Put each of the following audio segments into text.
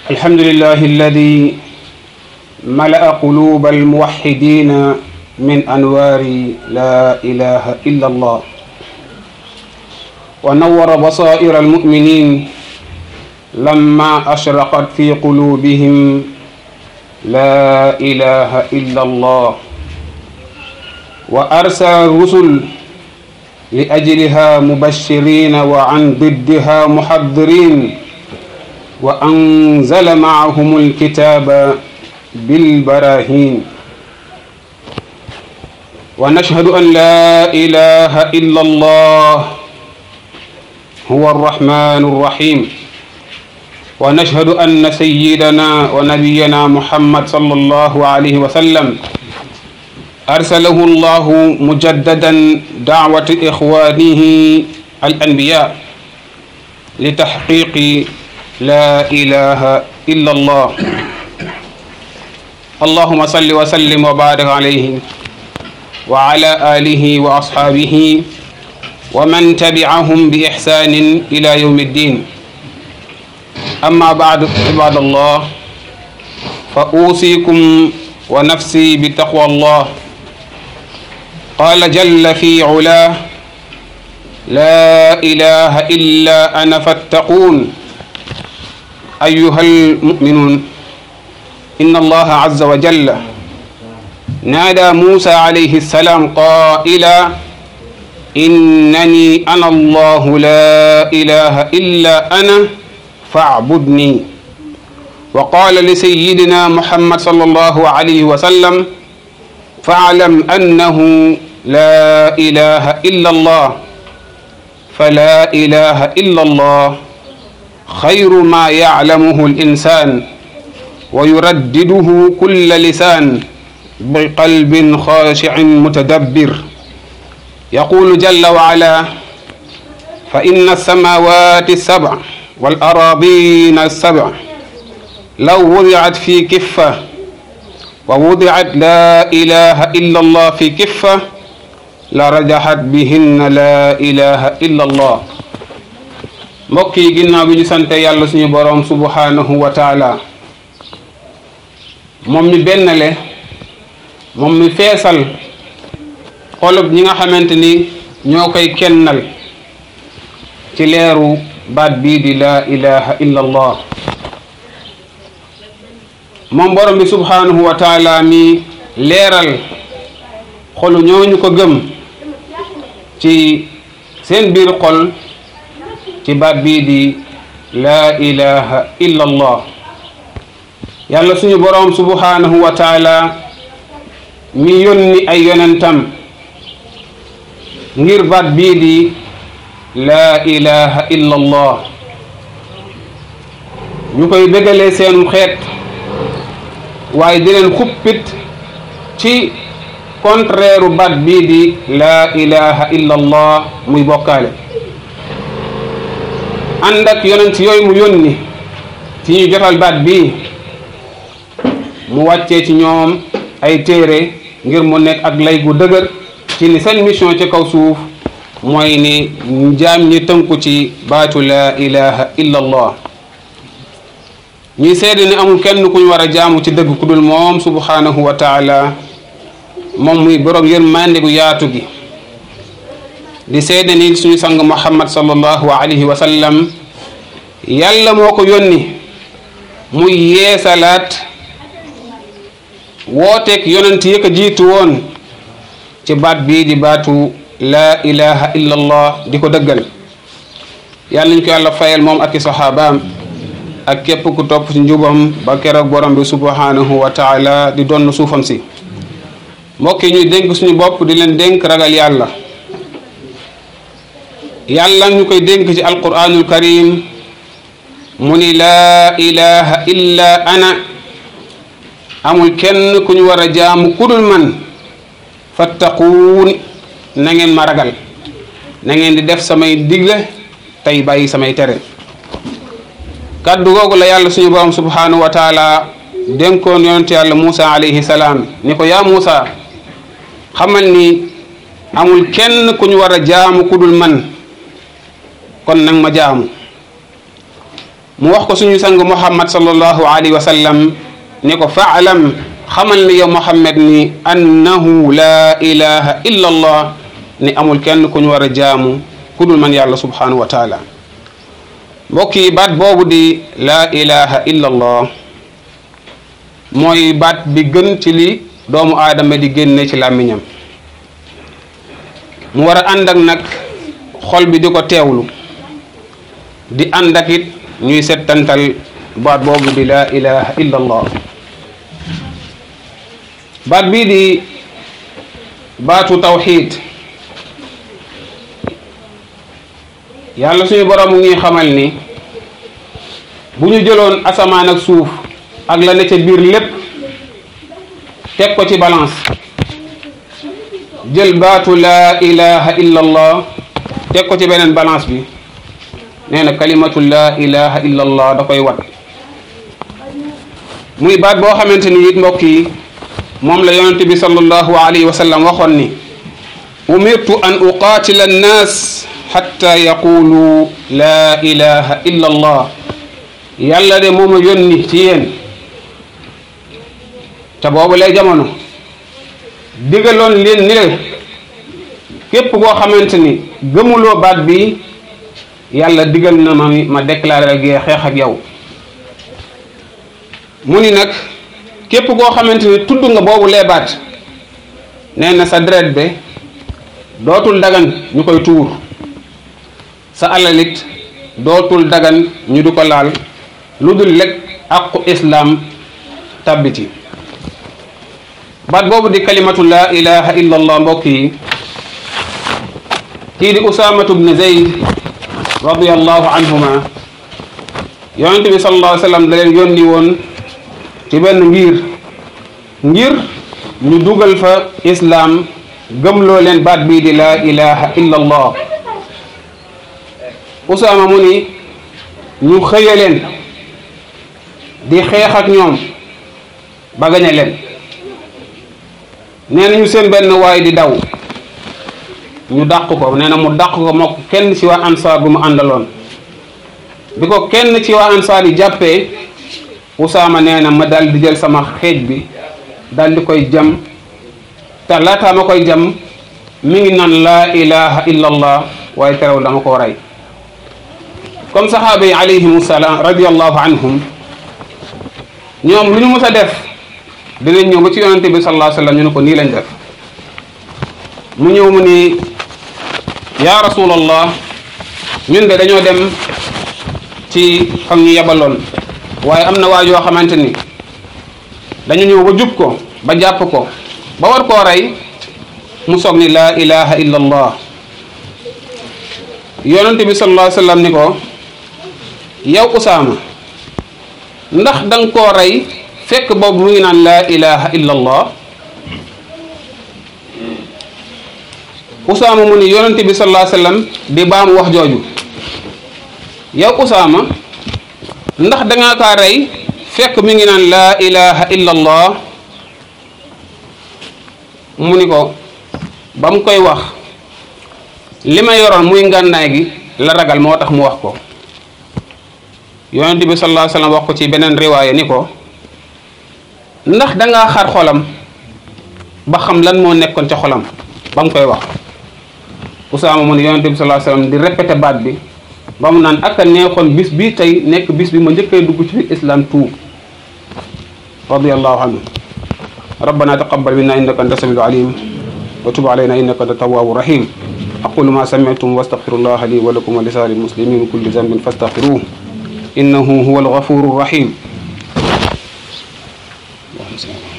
الحمد لله الذي ملأ قلوب الموحدين من أنوار لا إله إلا الله ونور بصائر المؤمنين لما أشرقت في قلوبهم لا إله إلا الله وأرسل الرسل لأجلها مبشرين وعن ضدها محذرين وأنزل معهم الكتاب بالبراهين ونشهد أن لا إله إلا الله هو الرحمن الرحيم ونشهد أن سيدنا ونبينا محمد صلى الله عليه وسلم أرسله الله مجددا دعوة إخوانه الأنبياء لتحقيق لا إله إلا الله اللهم صل وسلم وبارك عليه وعلى آله وأصحابه ومن تبعهم بإحسان إلى يوم الدين أما بعد عباد الله فأوصيكم ونفسي بتقوى الله قال جل في علاه لا إله إلا أنا فاتقون أيها المؤمنون إن الله عز وجل نادى موسى عليه السلام قائلا إنني أنا الله لا إله إلا أنا فاعبدني وقال لسيدنا محمد صلى الله عليه وسلم فاعلم أنه لا إله إلا الله فلا إله إلا الله خير ما يعلمه الإنسان ويردده كل لسان بقلب خاشع متدبر يقول جل وعلا فإن السماوات السبع والأراضين السبع لو وضعت في كفة ووضعت لا إله إلا الله في كفة لرجحت بهن لا إله إلا الله mbokk yi ginnaaw bi ñu sante yàlla suñu boroom subhanahu wa taala moom mi bennale moom mi feesal xolub ñi nga xamante ni ñoo koy kennal ci leeru baat bii di laa ilaha illa allah moom borom bi subhanahu wa taala mi leeral xolu ñooñu ko gëm ci seen biir xol ci baat bii di laa ilaha illa allah yàlla suñu boroom subhanahu wa taala mi yónni ay yonentam ngir baat bii di laa ilaha illa allah ñu koy bégalee seenum xeet waaye di leen xuppit ci contraire baat bii di laa ilaha illa allah muy bokkaale ànd ak yonent yooyu mu yónni ci ñu jotal baat bii mu wàccee ci ñoom ay téere ngir mu nekk ak lay gu dëgër ci ni seen mission ci kaw suuf mooy ni jaam ñi tënku ci baatu laa ilaha illa allah ñuy seede ni amul kenn ku ñu war a jaamu ci dëgg ku dul moom subhanahu wa taala moom muy borom yërmande gu yaatu gi di seede ni suñu sang muhammad sallallahu alayhi wa sallam yàlla moo ko yónni muy yeesalaat wooteeg yonent yi ko jiitu woon ci baat bii di baatu laa ilaha illa allah di ko dëggal yàlla ñu ko yàlla fayal moom ak i saxaabaam ak képp ku topp ci njubam ba keroog borom bi subhanahu wa taala di donn suufam si mbokk yi ñuy dénk suñu bopp di leen dénk ragal yàlla yàlla ñu koy dénk ci alquranul karim mu ni laa ilaha illa ana amul kenn ku ñu war a jaamu kudul man fattaquun na ngeen ma ragal na ngeen di def samay digle tey bàyyi samay tere kàddu googu la yàlla suñu borom subhanahu wa taala dénkoon yonent yàlla Muusa alayhi salaam ni ko yaa Muusa xamal ni amul kenn ku ñu war a jaamu kudul man kon nag ma jaamu mu wax ko suñu sang muhammad sallallahu alayhi wa sallam ni ko faalam xamal ni yow muhammad ni annahu la ilaha illa allah ni amul kenn ku ñu war a jaamu ku dul man yàlla subhanahu wa taala mbokk yi baat boobu di la ilaha illa allah mooy baat bi gën ci li doomu aadama di génne ci làmmiñam mu war a ànd ak nag xol bi di ko teewlu di ànd ak it ñuy settantal baat boobu di la ilaha illa allah baat bii di baatu tawxid yàlla suñu borom mu ngi xamal ni bu ñu jëloon asamaan ak suuf ak la ne ca biir lépp teg ko ci balance jël baatu laa ilaha illa allah teg ko ci beneen balance bi nee na kalimatu laa ilaha illa allah da koy wat muy baat boo xamante ni it mbokk yi moom la yonente bi sallallahu alayhi wa sallam waxoon ni umirtu an uqaatila annaas xatta yaqulu laa ilaha illa allah yàlla de mooma yónni ci yéen te boobu lay jamono digaloon leen ni le képp koo xamante ni gëmuloo baat bi yàlla digal na ma ma déclaré la gee xeex ak yow mu ni nag képp koo xamante ni tudd nga boobu lee baat nee na sa deret be dootul dagan ñu koy tuur sa alalit dootul dagan ñu du ko laal lu dul lekk aqu islaam tabbiti baat boobu di kalimatu laa ilaha illa allah mbokk yi kii di usamatu bne zeyd radiallahu anhuma yonente bi sallallahu alayhi wa sallam da leen yónni woon ci benn ngir ngir ñu dugal fa islaam gëmloo leen baat bii di laa ilaha illa allah usama mu ni ñu xëye leen di xeex ak ñoom ba gañe leen nee nañu seen benn waay di daw ñu dàq ko nee na mu dàq ko moo ko kenn ci waa ansaar bu mu àndaloon bi ko kenn ci waa ansaar yi jàppee usaama nee na ma dal di jël sama xeej bi dal di koy jam te laataa ma koy jam mi ngi naan laa ilaha illa allah waaye terew dama ko rey comme saxaaba yi alayhimu salaam radiallahu anhum ñoom lu ñu mës a def dinañ ñëw ba ci yonante bi sallallahu alayhi wa sallam ñu ne ko nii lañ def mu ñëw mu ni yaa rasulallah ñun de dañoo dem ci xam ñu yebaloon waaye am na waa yoo xamante ni dañu ñëw ba jub ko ba jàpp ko ba war koo rey mu soog ni laa ilaha illa allah yonante bi sallallahu alayhi wa sallam ni ko yow usaama ndax da nga koo rey fekk boobu mu ngi naan laa ilaha illa allah usaama mu ni yonente bi sallallahu alayhi wasallam di baamu wax jooju yow usaama ndax da nga kaa rey fekk mi ngi naan laa ilaha illa allah mu ni ko ba mu koy wax li ma yoroon muy ngànnaay gi la ragal moo tax mu wax ko yonente bi sallallahu alayhi wasallam wax ko ci beneen riwaaya ni ko ndax dangaa xar xolam ba xam lan moo nekkoon ca xolam ba mu koy wax usaama mu ne yonente bi sallallahu alayhi wasallam di répété baat bi ba mu naan ak a neexoon bis bi tey nekk bis bi ma njëkkee dugg ci islam tuub radiyallahu anhu ربنا تقبل منا انك انت السميع العليم وتب علينا انك انت التواب الرحيم اقول ما سمعتم واستغفر الله لي ولكم ولسائر المسلمين من كل ذنب فاستغفروه انه هو الغفور الرحيم اللهم صل على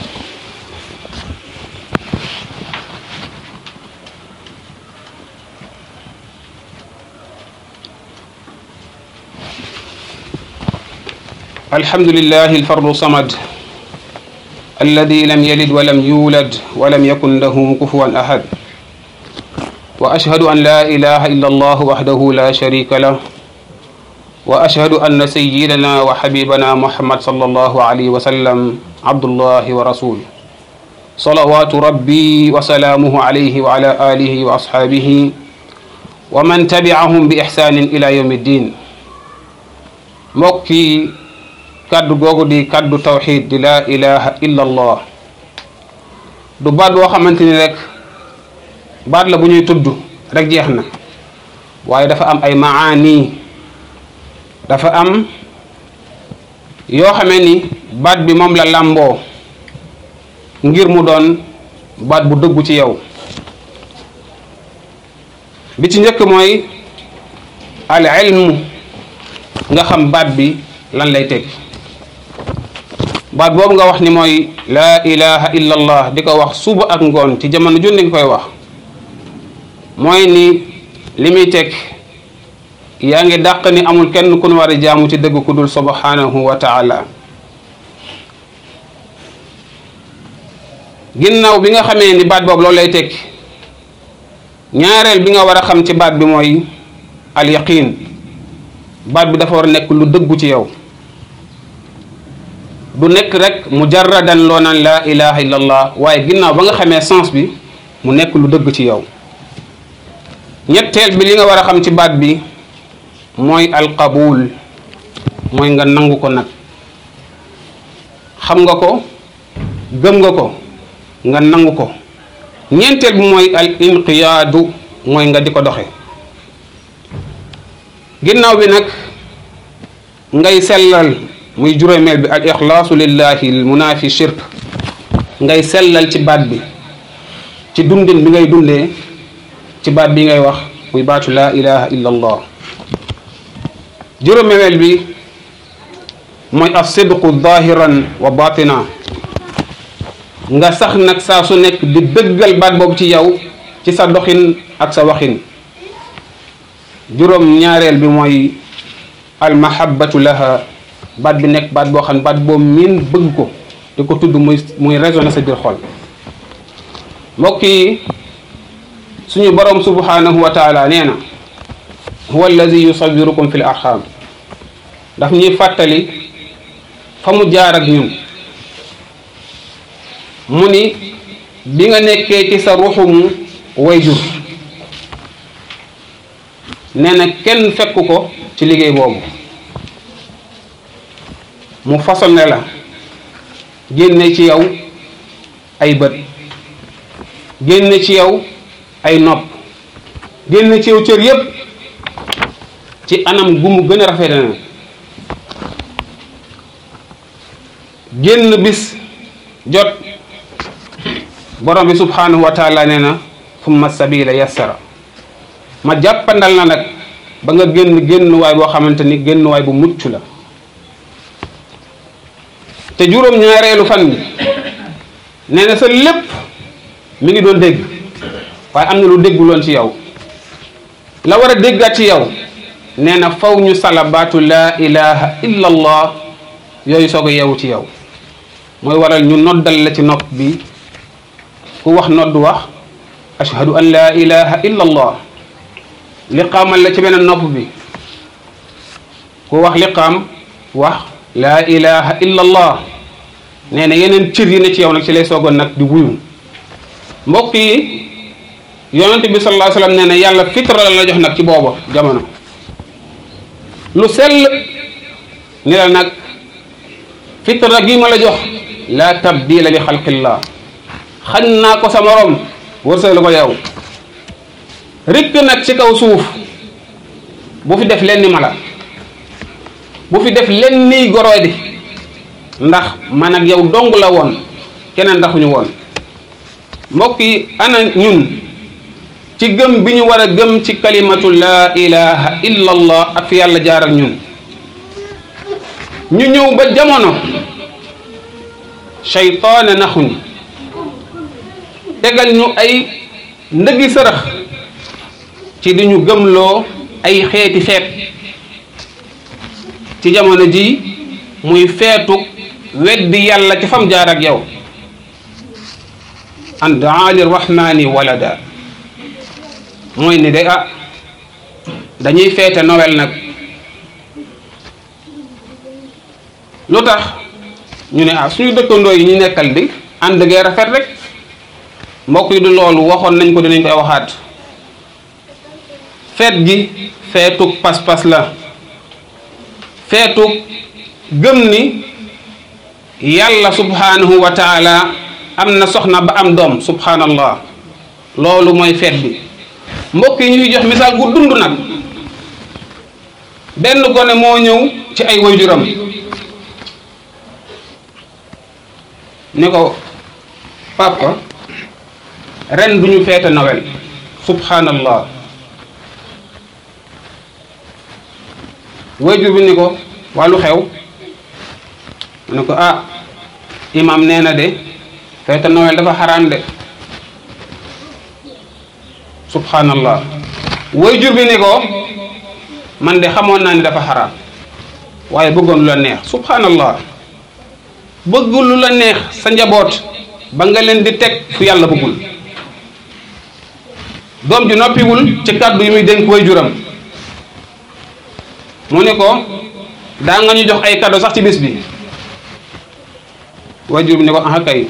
الحمد لله الفرد الصمد الذي لم يلد ولم يولد ولم يكن له كفوا أحد وأشهد أن لا إله إلا الله وحده لا شريك له وأشهد أن سيدنا وحبيبنا محمد صلى الله عليه وسلم عبد الله ورسوله صلوات ربي وسلامه عليه وعلى آله وأصحابه ومن تبعهم بإحسان إلى يوم الدين mbokk yi kàddu googu di kàddu tawxid di laa ilaha illa allah du baat boo xamante ni rek baat la bu ñuy tudd rek jeex na waaye dafa am ay maani dafa am yoo xamee ni baat bi moom la làmboo ngir mu doon baat bu dëggu ci yow bi ci njëkk mooy al ilmu nga xam baat bi lan lay teg baat boobu nga wax ni mooy laa ilaha illa allah di ko wax suba ak ngoon ci jamono junni nga koy wax mooy ni li muy teg yaa ngi dàq ni amul kenn ku nu war a jaamu ci dëgg ku dul subhanahu wa taala ginnaaw bi nga xamee ni baat boobu loolu lay teg ñaareel bi nga war a xam ci baat bi mooy al yaqin baat bi dafa war a nekk lu dëggu ci yow du nekk rek mujarradan loo naan laa ilaha illa allah waaye ginnaaw ba nga xamee sens bi mu nekk lu dëgg ci yow ñetteel bi li nga war a xam ci baat bi mooy alqabul mooy nga nangu ko nag xam nga ko gëm nga ko nga nangu ko ñeenteel bi mooy al inqiyaadu mooy nga di ko doxe ginnaaw bi nag ngay sellal muy juróomeel bi al ixlaasu lillahi al munaafi shirk ngay sellal ci baat bi ci dundin bi ngay dundee ci baat bi ngay wax muy baatu laa ilaha illa allah juróomeel bi mooy as sidqu zahiran wa batina nga sax nag saa su nekk di dëggal baat boobu ci yow ci sa doxin ak sa waxin juróom ñaareel bi mooy almahabatu laha baat bi nekk baat boo xam ne baat boobu miin bëgg ko di ko tudd muy muy résonné sa biir xol mbokk yi suñu borom subhanahu wa taala nee na huwa alladi yusawirukum fi l arxam daf ñuy fàttali fa mu jaar ak ñun mu ni bi nga nekkee ci sa ruxumu wayjur nee na kenn fekk ko ci liggéey boobu mu façonné la génne ci yow ay bët génne ci yow ay nopp génne ci yow cër yépp ci anam gu mu gën a rafet na génn bis jot borom bi subhanahu wa taala nee na summa sabila yassara ma jàppandal na nag ba nga génn génnuwaay boo xamante ni génnuwaay bu mucc la te juróom ñaareelu fan bi nee na sa lépp mi ngi doon dégg waaye am na lu dégguloon ci yow la war a déggaat ci yow nee na faw ñu salabaatu laa ilaha illa allah yooyu soog a yewu ci yow mooy waral ñu noddal la ci nopp bi ku wax nodd wax ashhadu an laa ilaha illa allah liqaamal la ci beneen nopp bi ku wax liqaam wax laa ilaha illa allah nee na yeneen cër yi ne ci yow nag ci lay soogoon nag di wuyu mbokk yi yonent bi sallallahu alayhi wasallam nee na yàlla fitra la la jox nag ci booba jamono lu sell ni la nag fitra gi ma la jox la tabdila li xalqillah xañ naa ko sa morom wërsëgal ko yow rikk nag ci kaw suuf bu fi def lenn mala bu fi def lenn niy goroy di ndax man ak yow dong la woon keneen ndaxuñu woon mbokk yi ana ñun ci gëm bi ñu war a gëm ci kalimatu laa ilaha illa allah ak fi yàlla jaar ak ñun ñu ñëw ba jamono seytaane naxuñ tegal ñu ay ndëggi sërëx ci di ñu gëmloo ay xeeti feet ci jamono ji muy feetu weddi yàlla ci fam jaar ak yow an daa li rahmani walada mooy ni de ah dañuy feete Noël nag lu tax ñu ne ah suñu dëkkandoo yi ñu nekkal di ànd gee rafet rek mbokk yi du loolu waxoon nañ ko dinañ koy waxaat feet gi feetuk pas-pas la feetu gëm ni yàlla subhanahu wa taala am na soxna ba am doom subhanallah loolu mooy feet bi mbokk yi ñuy jox misaal gu dund nag benn gone moo ñëw ci ay waajuram ni ko papa ren duñu feete Noël subhanallah waajur bi ni ko wàllu xew mu ne ko ah imam nee na de feete Noël dafa xaraam de subhanallah waajur bi ni ko man de xamoon naa ni dafa xaraam waaye bëggoon lu la neex subhanallah bëgg lu la neex sa njaboot ba nga leen di teg fu yàlla bëggul doom ji noppiwul ci kàddu yi muy dénk waajuram mu ni ko daa nga ñu jox ay cadeau sax ci bis bi waajur bi ni ko aha kay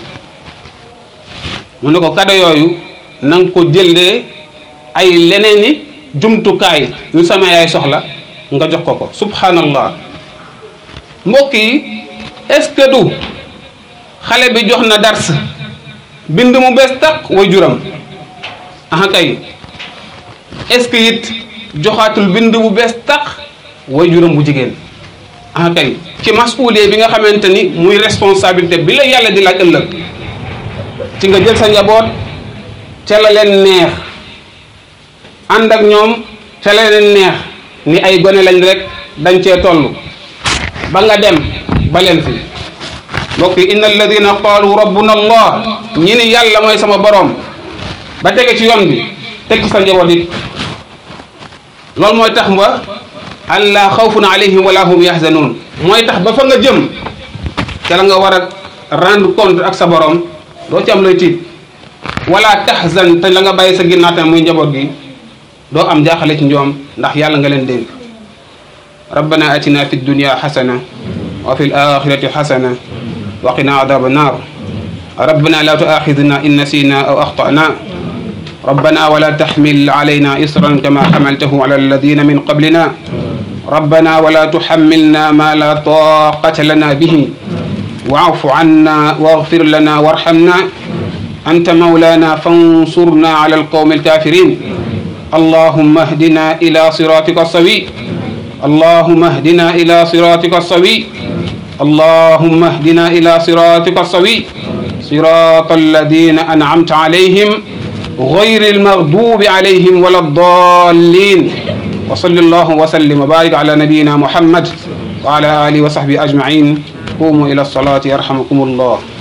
mu ne ko cadeau yooyu na nga ko jëlee ay leneeni jumtukaay yu sama yaay soxla nga jox ko ko subhanallah mbokk yi est-ce que du xale bi jox na dars bind mu bees tàq waajuram aha kay est-ce que it joxaatul bind bu bees tàq waajuram bu jigéen aha kay ci masuulee bi nga xamante ni muy responsabilité bi la yàlla di laaj ëllëg ci nga jël sa njaboot ca la leen neex ànd ak ñoom ca la leen neex ni ay gone lañ rek dañ cee toll ba nga dem ba leen fi mbokk yi inna alladina qaalu rabbuna allah ñi ni yàlla mooy sama boroom ba tege ci yoon bi teg ci sa njaboot it loolu mooy tax ba allah xawfun alayhim wala hum yahzanun mooy tax ba fa nga jëm ca la nga war a rendre compte ak sa borom doo ci am looy tiit wala tahzan te la nga bàyyi sa ginnaaw tamit muy njaboot gi doo am jaaxale ci ñoom ndax yàlla nga leen dénk rabbana atina fi dunya xasana wa fi alaxirati xasana wa qina adaba annar rabbana la tuaxidna in nasina aw axtana ربنا ولا تحمل علينا إصرا كما حملته على الذين من قبلنا ربنا ولا تحملنا ما لا طاقة لنا به واعف عنا واغفر لنا وارحمنا أنت مولانا فانصرنا على القوم الكافرين اللهم اهدنا إلى صراطك السوي اللهم اهدنا إلى صراطك السوي اللهم اهدنا إلى صراطك السوي صراط الذين أنعمت عليهم غير المغضوب عليهم ولا الضالين وصلى الله وسلم وبارك على نبينا محمد وعلى آله وصحبه أجمعين قوموا إلى الصلاة يرحمكم الله